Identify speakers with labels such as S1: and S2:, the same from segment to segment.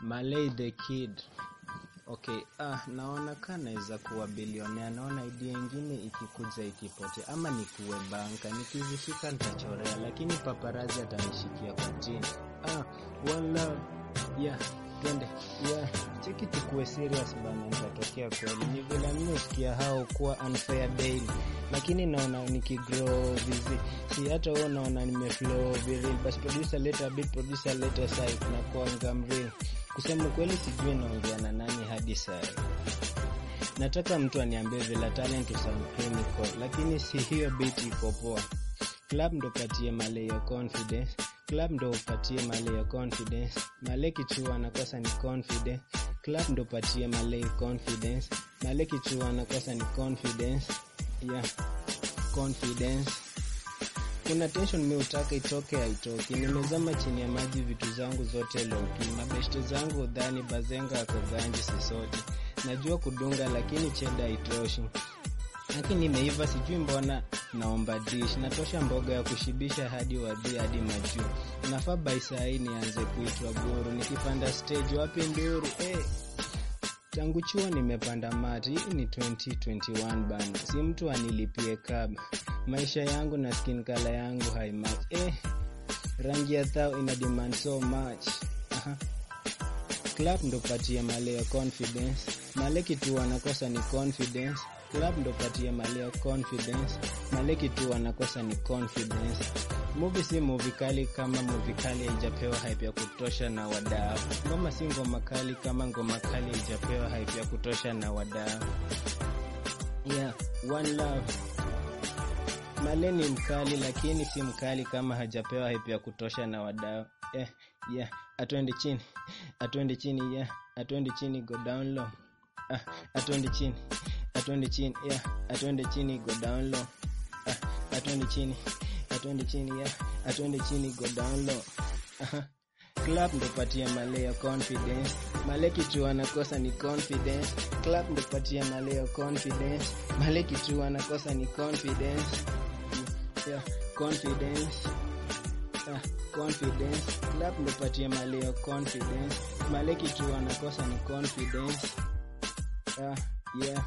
S1: Malay the Kid. Okay, ah, naona kaa naweza kuwa bilionea. Naona idea ingine ikikuja ikipotea, ama nikuwe banka, nikizishika nitachorea, lakini paparazi atanishikia kwa chini. Ah, one love yeah, twende yeah, cheki tukuwe serious bana, nitatokea kweli. Ni vile mimi usikia hao kuwa unfair daily, lakini naona nikigrow vizi, si hata wewe unaona nimeflow viril, basi producer later beat, producer later side na kuanga mreal Kusema kweli sijui naongea na nani hadi saa nataka mtu aniambie vile talent sound clinical, lakini si hiyo beat iko poa. Club ndo patie male ya confidence, club ndo upatie male ya confidence, male kichua anakosa ni confidence, club ndo patie male confidence, male kichua anakosa ni confidence, yeah, confidence kuna tension mi utaka itoke haitoki. Nimezama chini ya maji, vitu zangu zote loki, mabeshte zangu udhani bazenga ako ganji sisote. Najua kudunga lakini cheda haitoshi, lakini nimeiva sijui mbona naomba dish. Natosha mboga ya kushibisha hadi wadhi hadi majuu. Nafaa by saa hii nianze kuitwa guru, nikipanda stage wapi nduru hey. Tangu chuo nimepanda mati, hii ni 2021 bana, si mtu anilipie kab. Maisha yangu na skin color yangu haimatch. Eh, rangi ya thao ina demand so much. Aha. Club ndo patie male ya confidence, male kitu wanakosa ni confidence. Club ndo patie male ya confidence, male kitu wanakosa ni confidence. Movie si movie kali kama movie kali haijapewa hype ya kutosha na wadau. Ngoma si ngoma kali kama ngoma kali haijapewa hype ya kutosha na wadau. Yeah, one love. Male ni mkali lakini si mkali kama hajapewa hype ya kutosha na wadau. Yeah, yeah, atwende chini. Atwende chini, yeah. Atwende chini, go down low. Ah, atwende chini. Atwende chini, yeah. Atwende chini, go down low. Ah, atwende chini atwende chini ya atwende chini go down low. Aha. Club ndo patia male ya confidence, male kitu anakosa ni confidence. Club ndo patia male ya confidence, male kitu anakosa ni confidence. Yeah, confidence. Ah, confidence. Club ndo patia male ya confidence, male kitu anakosa ni confidence. Ah, yeah.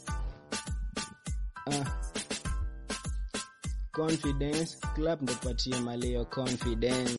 S1: Ah confidence club ndo patie maleo confidence